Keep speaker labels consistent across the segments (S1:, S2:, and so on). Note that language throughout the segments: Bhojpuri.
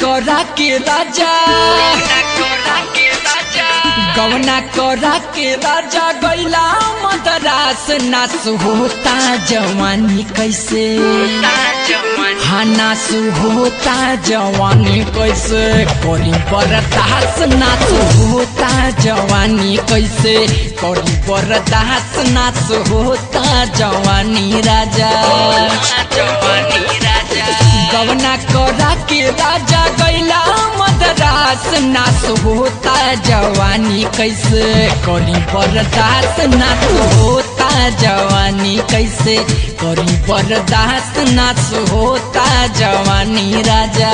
S1: करा के राजा गवना करा के राजा गैला मदरास नास होता जवानी कैसे हाँ नास होता जवानी कैसे करी बरदास नास होता जवानी कैसे करी बरदास नास होता जवानी राजा गवना करा के राजा गैला मदरास नास होता जवानी कैसे करी बरदास नास होता जवानी कैसे करी बरदास नास होता जवानी राजा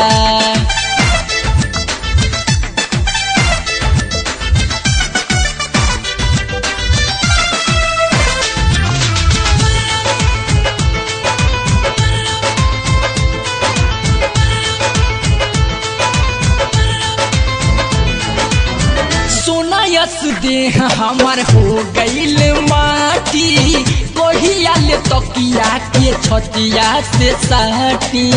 S1: सोना यस देह हमार हो गईल माटी कोहिया ले तकिया के छतिया से साटी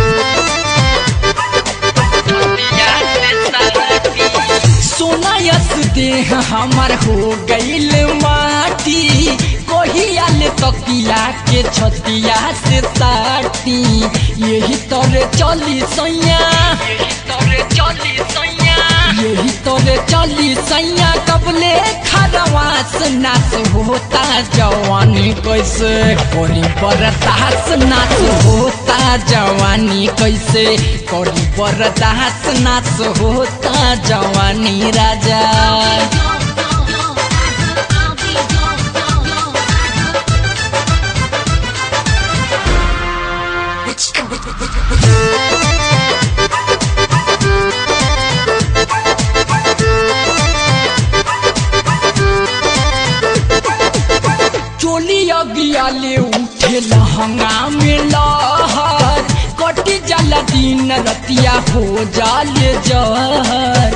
S1: सोना यस देह हमार हो गईल माटी कोहिया ले तकिया के छतिया से साटी यही तोरे चली सैया यही तोरे चली सैया कबले खरवास नास होता जवानी कैसे कोरी बरदास नास होता जवानी कैसे कोरी बरदास नास होता जवानी राजा चोली अगिया ले उठे लहंगा में लहर कटी जाला दिन रतिया हो जाले जहर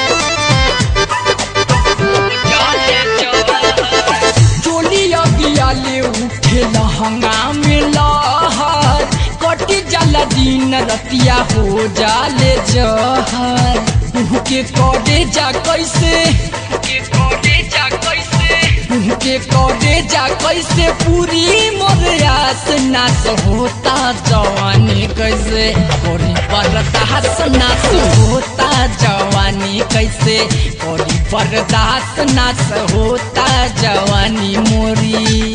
S1: चोली अगिया ले उठे लहंगा में लहर कटी जाला दिन रतिया हो जाले जहर के करे जा कैसे के करे जा कैसे पूरी मोर आस नास होता जवानी कैसे कोरी बरदास नास होता जवानी कैसे कोरी बरदास नास होता जवानी मोरी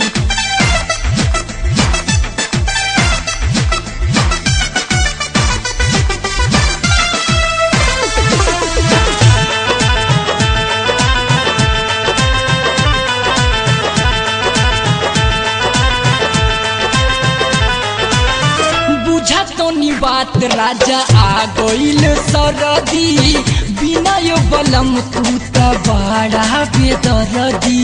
S1: बुझा तो नी बात राजा आ गईल सरदी बिना यो बलम तू त बड़ा बेदरदी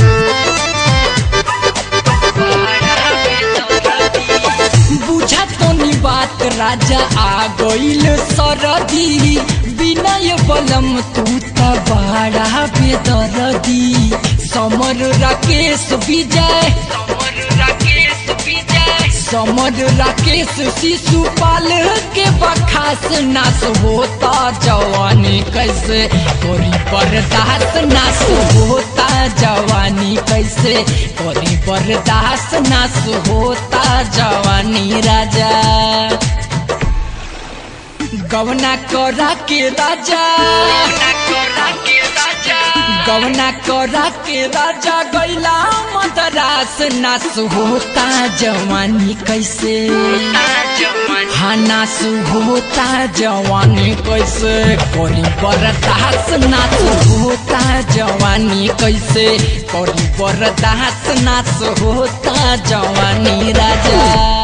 S1: बुझा तो नी बात राजा आ गईल सरदी बिना यो बलम तू त बड़ा बेदरदी समर राकेश विजय समर राकेश शिशुपाल के बखास नाश होता जवानी कैसे कोरी बर्दाश्त नाश होता जवानी कैसे कोरी बर्दाश्त नाश होता जवानी राजा गवना करा के राजा गवना करा के राजा गैला मदरास नास होता जवानी कैसे हाँ नास होता जवानी कैसे कोरी बरदास नास होता जवानी कैसे कोरी बरदास नास होता जवानी राजा